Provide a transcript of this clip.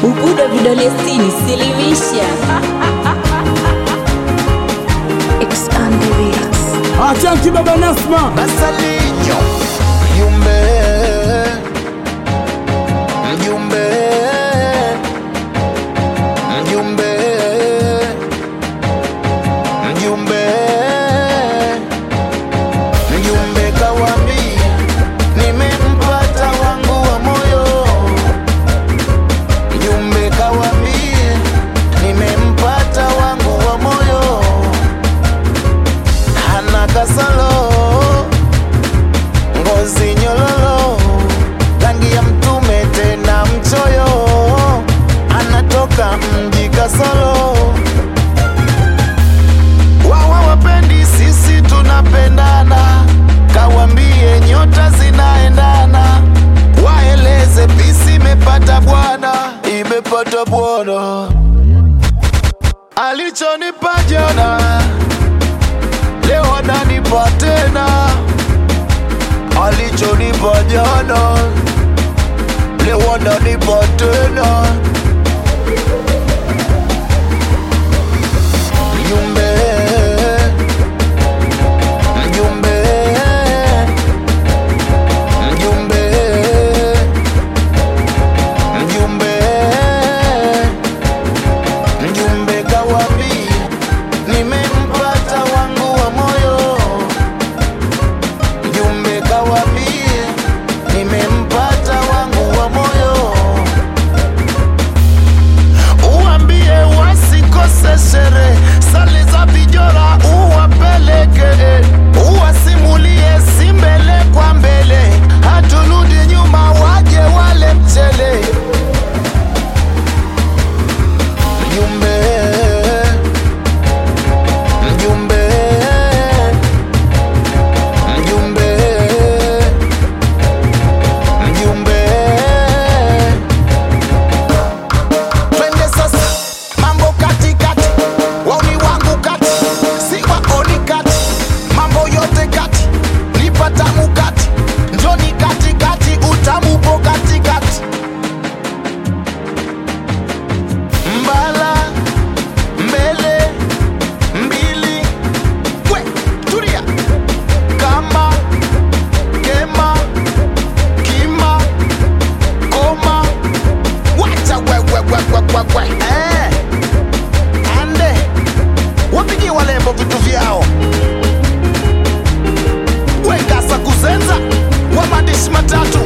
Bubudo vidole sitini, silimisha. It's on the beats. Achanki baba Nasma Masalinyo mjumbe mjumbe mjumbe mjumbe mjumbe kawambi nimempata wangu wa moyo mjumbe kawambi nimempata wangu wa moyo hana kasalo ngozi nyololo rangi ya mtume tena mchoyo anatoka mji kasolo wawa wapendi sisi tunapendana kawambie nyota zinaendana waeleze pisi imepata bwana imepata bwana alichonipa jana leo ananipa tena alichonipa jana leo ananipa tena mjumbe mjumbe mjumbe mjumbe mjumbe kawapi nimempata wangu wa moyo mjumbe kawambie nimempata wangu wa moyo uambie wasikose shere sali za vijora uwapeleke uwasimulie si mbele kwa mbele haturudi nyuma waje wale mchele mjumbe mjumbe mjumbe mjumbe twende sasa mambo katikati wauni wangu kati si waoni kati mambo yote kati nipatamu kati njoni katikati utamupo katikati mbala mbele mbili we tulia kama kema kima koma wacha wewewewewewe eh. ande wapigie walembo vitu vyao wekasa kuzenza wa maandishi matatu